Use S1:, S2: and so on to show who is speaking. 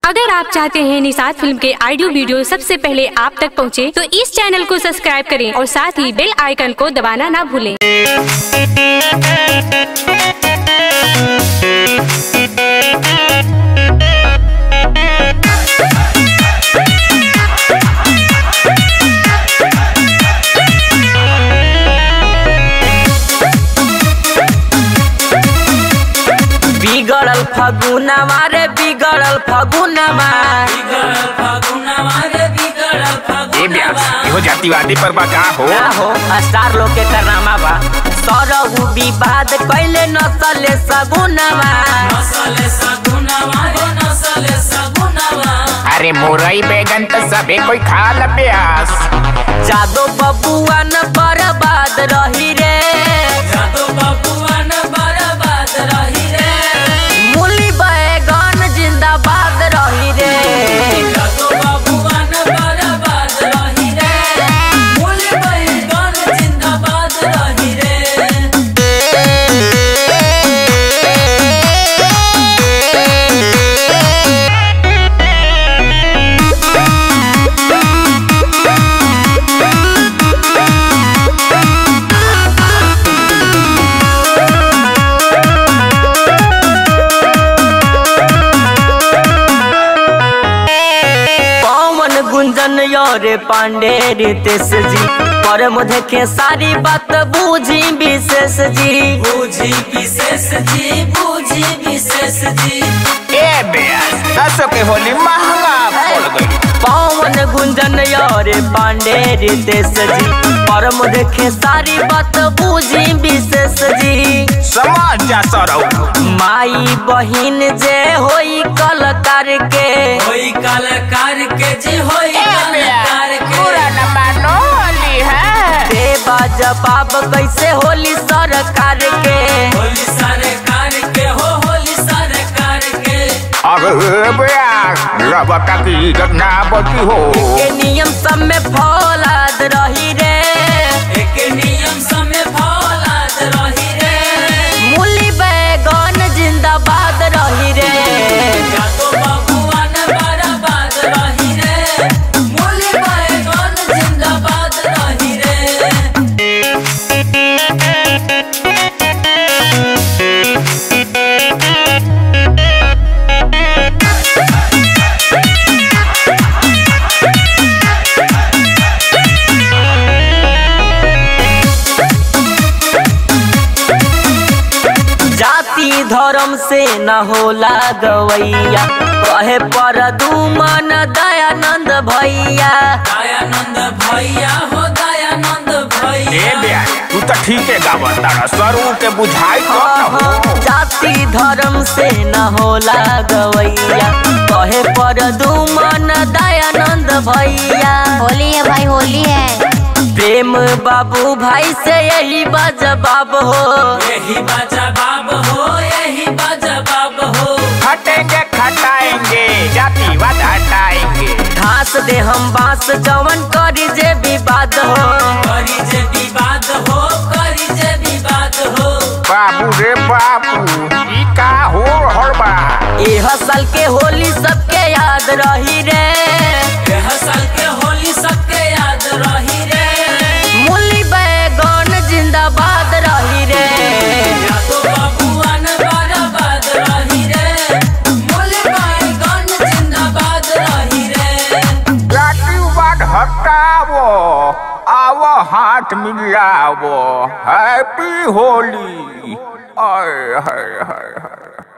S1: अगर आप चाहते हैं निषाद फिल्म के ऑडियो वीडियो सबसे पहले आप तक पहुंचे, तो इस चैनल को सब्सक्राइब करें और साथ ही बेल आइकन को दबाना ना भूलें।
S2: बिगड़ल फगुनवा रे बिगड़ल फगुनवा
S3: ए ब्यास इहो जातिवादी पर बा का हो
S2: का हो स्टार लोग के करनामा बा सरहु विवाद कैले नसले सगुनवा
S3: अरे मोरई बैगन तो सबे कोई खा ल ब्यास
S2: जादो बबुआ न बर्बाद रही रे मूली बैगन जिंदाबाद रही रे पवन गुंजन योरे पांडे रितेश जी पर मुझे के सारी बात बूझी विशेष जी
S4: बूझी विशेष जी बूझी विशेष जी
S3: ए ब्यास दसो के होली महंगा पड़ गई
S2: पवन गुंजन योरे पांडे रितेश जी पर मुझे के सारी बात बूझी विशेष जी
S3: समझ जा सरौ
S2: माई बहिन जे होई कलकार के
S4: होई कलाकार के जी होई
S3: ए
S4: कलाकार
S3: ब्यास
S4: के
S3: पूरा न मानो होली है
S2: देवा जवाब कैसे होली सरकार के
S4: होली सरकार के हो होली सरकार के
S3: अरे ब्यास रबता की घटना बची हो
S2: के नियम सब में फौलाद रही रे
S4: एक नियम समय फौलाद रही रे
S2: मूली बैगन जिंदाबाद रही रे
S4: या तो बबुआ न बर्बाद रही रे मूली बैगन जिंदाबाद रही रे
S2: जाति धर्म से न होला गवैया कहे पर दुमन दयानंद भैया
S4: दयानंद भैया हो दयानंद
S3: ए
S4: भैया
S3: ब्यास तू तो ठीक है गावा तारा सरू के बुझाई तो न हो
S2: जाति धर्म से न होला गवैया कहे पर दुमन दयानंद भैया
S5: होली है भाई होली है
S2: प्रेम बाबू भाई से यही बजवाब हो
S4: यही बाजा बाब हो यही बाजा बाब हो
S3: खटेंगे खटाएंगे जातिवाद हटाएंगे
S2: घास दे हम बांस जवन करी जे विवाद हो
S4: करी जे विवाद हो करी जे विवाद हो
S3: बाबू रे बाबू ई का हो रहल बा
S2: एह साल के होली सबके याद रही रे
S4: यह साल के होली सबके याद रही रे
S2: मूली बैगन जिंदाबाद रही रे
S4: या तो बबुआ न बर्बाद रही रे मूली बैगन जिंदाबाद रही रे
S3: जातिवाद हटावो आवो हाथ मिलावो हैप्पी होली आय हाय हाय हाय